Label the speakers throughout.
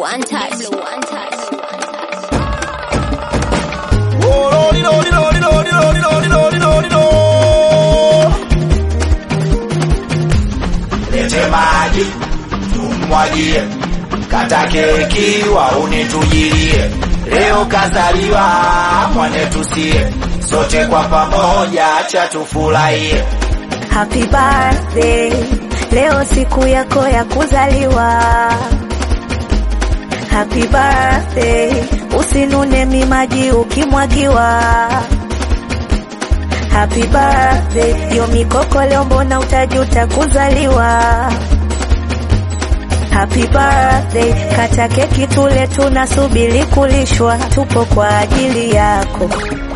Speaker 1: untouched. untouched.
Speaker 2: Lete maji tumwagie, kata keki wauni tujilie. Leo kazaliwa mwane tusie, sote kwa pamoja acha tufurahie.
Speaker 3: Happy birthday, leo siku yako ya kuzaliwa. Happy birthday, usinune mimaji ukimwagiwa. Happy birthday, yo mikoko leo mbona utajuta kuzaliwa. Happy birthday, kata keki tule, tunasubiri kulishwa, tupo kwa ajili yako.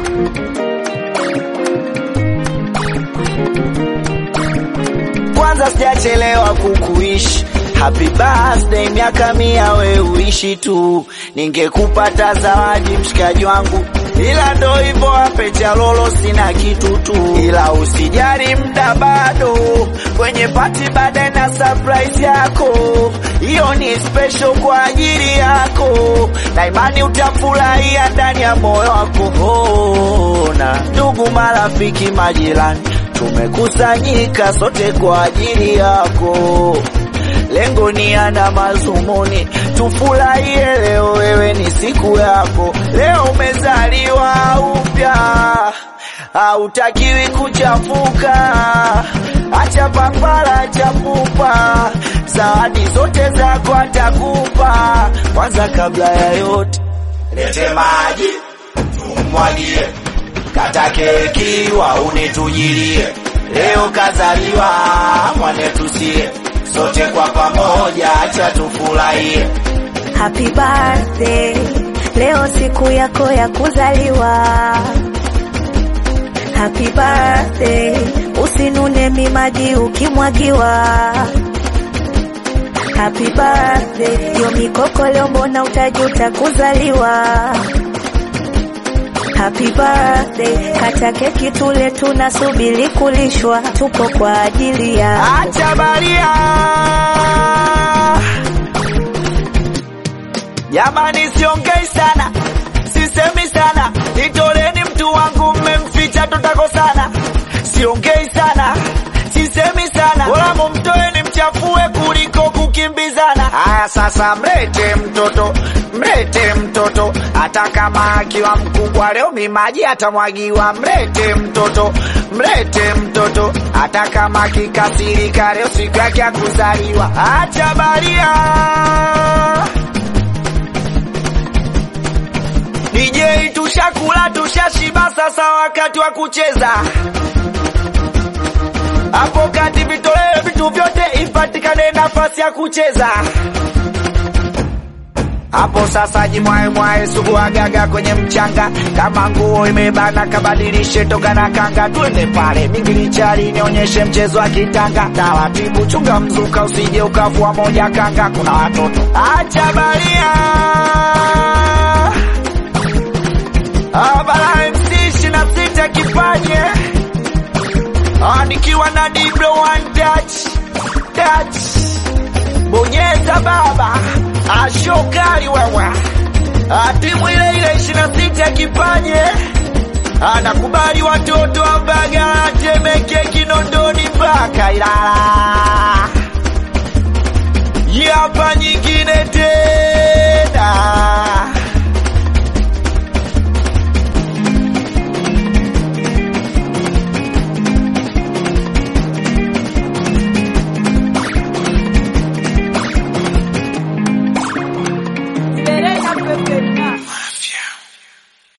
Speaker 2: Kwanza sijachelewa kukuishi Happy birthday, miaka mia we uishi tu, ningekupata zawadi mshikaji wangu, ila ndo hivyo ape cha lolo, sina kitu tu, ila usijali, mda bado kwenye pati, baadaye na surprise yako, hiyo ni special kwa ajili yako, na imani utafurahia ndani ya moyo wako. Ona ndugu, marafiki, majirani tumekusanyika sote kwa ajili yako, lengo ni ana mazumuni, tufurahie leo, wewe ni siku yako, leo umezaliwa upya, hautakiwi kuchafuka, acha papara, acha pupa, zawadi zote zako atakupa. Kwanza kabla ya yote, lete maji tumwagie kata keki wauni tujilie, leo kazaliwa mwane tusie, sote kwa pamoja acha tufurahie.
Speaker 3: Happy birthday, leo siku yako ya kuzaliwa. Happy birthday, usinune mimaji ukimwagiwa. Happy birthday, yo mikoko leo mbona utajuta kuzaliwa. Happy birthday, kata keki tule, tunasubiri kulishwa, tupo kwa ajili ya
Speaker 2: Acha baria jamani, siongei sana, sisemi sana, nitoleni mtu wangu, mmemficha tutakosana. Siongei sana, sisemi sana, wala mumtoeni mchafue kuliko kukimbizana. Haya sasa, mlete mtoto, mlete mtoto, hata kama akiwa mkubwa leo mimaji atamwagiwa. Mlete mtoto, mlete mtoto, hata kama akikasirika leo siku yake ya kuzaliwa. Acha baria DJ tushakula tushashiba, sasa wakati wa kucheza. Hapo kati vitolewe vitu vyote, ipatikane nafasi ya kucheza. Hapo sasa jimwae mwae sugu agaga kwenye mchanga, kama nguo imebana kabadilishe toga na kanga, twende pale mingilichari nionyeshe mchezo wa kitanga. Taratibu chunga mzuka, usije ukavua moja kanga, kuna watoto acha baria Abara MC ishirini na sita kipanye Ah, nikiwa na Diblo one touch touch, bonyeza baba, ashokali wewe, Ah, timu ile ile ishirini na sita kipanye anakubali watoto wa Mbagala, Temeke, Kinondoni mpaka Ilala. Hii hapa nyingine tena